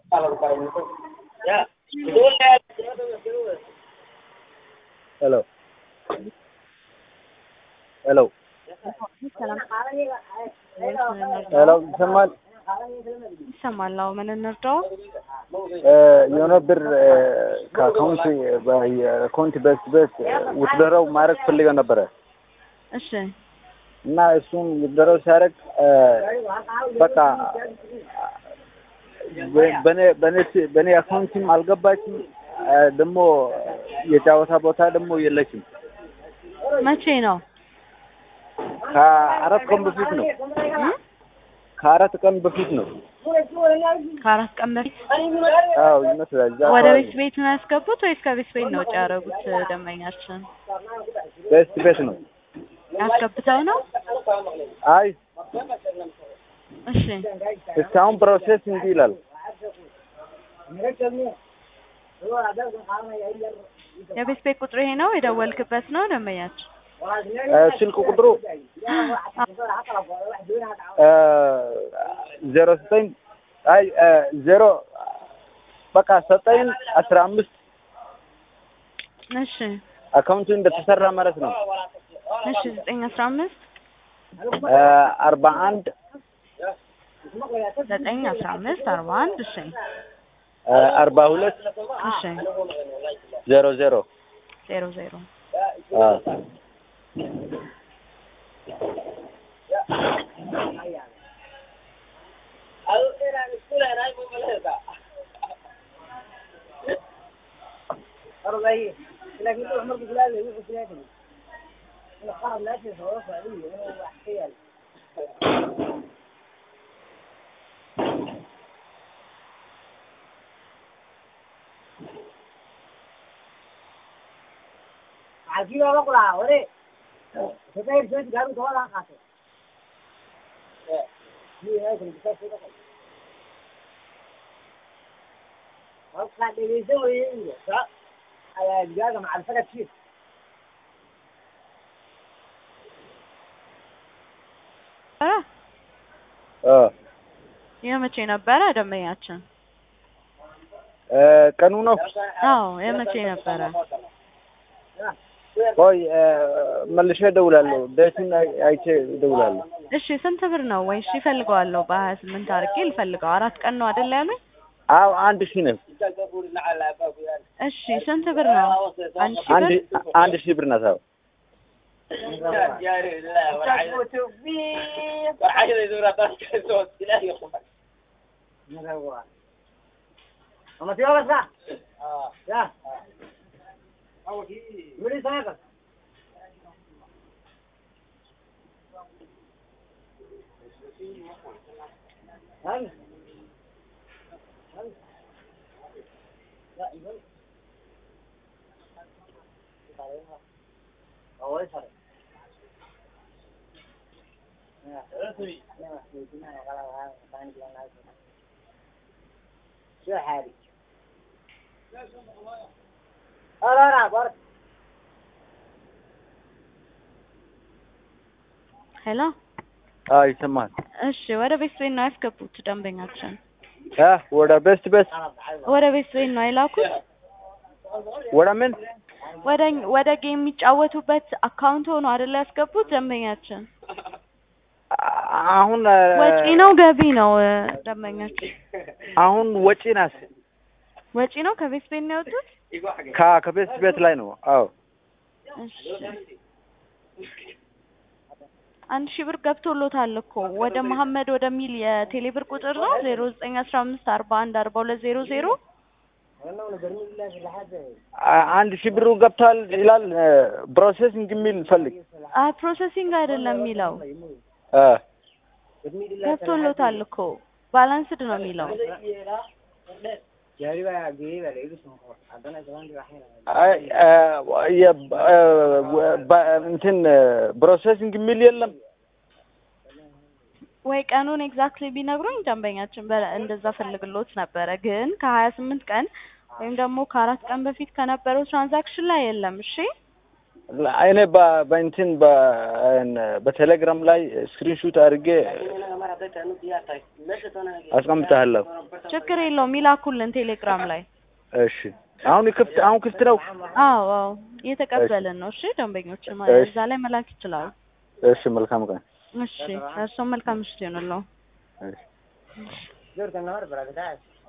ሄሎ ሄሎ ሄሎ ይሰማል? ይሰማል። አዎ ምን እንርዳው? የሆነ ብር ከአካውንት የአካውንት በስ በስ ውትደረው ማድረግ ፈልገው ነበረ እሺ እና እሱም ውትደረው ሲያደርግ በቃ በኔ በኔ በኔ አካውንትም አልገባችም ደግሞ የጫወታ ቦታ ደግሞ የለችም። መቼ ነው? ከአራት ቀን በፊት ነው። ከአራት ቀን በፊት ነው። ከአራት ቀን በፊት አዎ ይመስላል። እዛ ወደ አካባቢ ቤት ቤት ነው ያስገቡት ወይስ ከቤት ቤት ነው ውጭ ያደረጉት? ደንበኛችን ቤስት ቤት ነው። ያስገብተው ነው? አይ እሺ እስካሁን ፕሮሴስ እንዲህ ይላል። የቤት ቤት ቁጥሩ ይሄ ነው የደወልክበት ነው ደንበኛችን? ስልክ ቁጥሩ ዜሮ ዘጠኝ አይ ዜሮ በቃ ዘጠኝ አስራ አምስት እሺ አካውንቱ እንደተሰራ ማለት ነው። እሺ ዘጠኝ አስራ አምስት አርባ አንድ ዘጠኝ አስራ አምስት አርባ አንድ እሺ አርባ ሁለት እሺ ዜሮ ዜሮ ዜሮ ዜሮ ኧረ የመቼ ነበረ ደንበኛችን? ቀኑ ነው። አዎ የመቼ ነበረ? ቆይ መልሼ እደውላለሁ። ዴቱን አይቼ እደውላለሁ። እሺ ስንት ብር ነው? ወይ እሺ እፈልገዋለሁ በሀያ ስምንት አድርጌ ልፈልገው። አራት ቀን ነው አይደል ያሉኝ? አዎ አንድ ሺህ ነው። እሺ ስንት ብር ነው? አንድ ሺህ አንድ ብር አንድ ሺህ ብር ናት። አዎ ሄሎ አዎ ይሰማል። እሺ ወደ ቤት ቤት ነው ያስገቡት ደንበኛችን? እ ወደ ቤስት ቤት ወደ ቤት ቤት ነው የላኩት? ወደ ምን ወደ ወደ ጌም የሚጫወቱበት አካውንት ሆኖ አይደል ያስገቡት ደንበኛችን? አሁን ወጪ ነው ገቢ ነው ደንበኛችን? አሁን ወጪ ናት። ወጪ ነው ከቤት ቤት ነው ያወጡት? ከ ከቤስት ቤት ላይ ነው። አዎ እሺ አንድ ሺህ ብር ገብቶሎታል እኮ ወደ መሀመድ ወደሚል የቴሌ ብር ቁጥር ነው ዜሮ ዘጠኝ አስራ አምስት አርባ አንድ አርባ ሁለት ዜሮ ዜሮ አ- አንድ ሺህ ብሩ ገብቷል ይላል። ፕሮሴሲንግ የሚል ፈልግ። አይ ፕሮሰሲንግ አይደለም የሚለው እ ገብቶሎታል እኮ ባላንስድ ነው የሚለው አይ እ የ- እ በ- እንትን ፕሮሴሲንግ የሚል የለም። ወይ ቀኑን ኤግዛክትሊ ቢነግሩኝ ደንበኛችን በ- እንደዛ ፈልግሎት ነበረ። ግን ከሀያ ስምንት ቀን ወይም ደግሞ ከአራት ቀን በፊት ከነበረው ትራንዛክሽን ላይ የለም። እሺ እኔ በ- በእንትን በ- በቴሌግራም ላይ ስክሪንሹት አድርጌ አስቀምጥሃለሁ። ችግር የለውም ይላኩልን ቴሌግራም ላይ። እሺ አሁን ክፍት አሁን ክፍት ነው። አዎ አዎ እየተቀበልን ነው። እሺ ደንበኞች እሺ። እዛ ላይ መላክ ይችላሉ። እሺ መልካም ቀን። እሺ እርስዎም መልካም ምሽት ይሆንልዎ። እሺ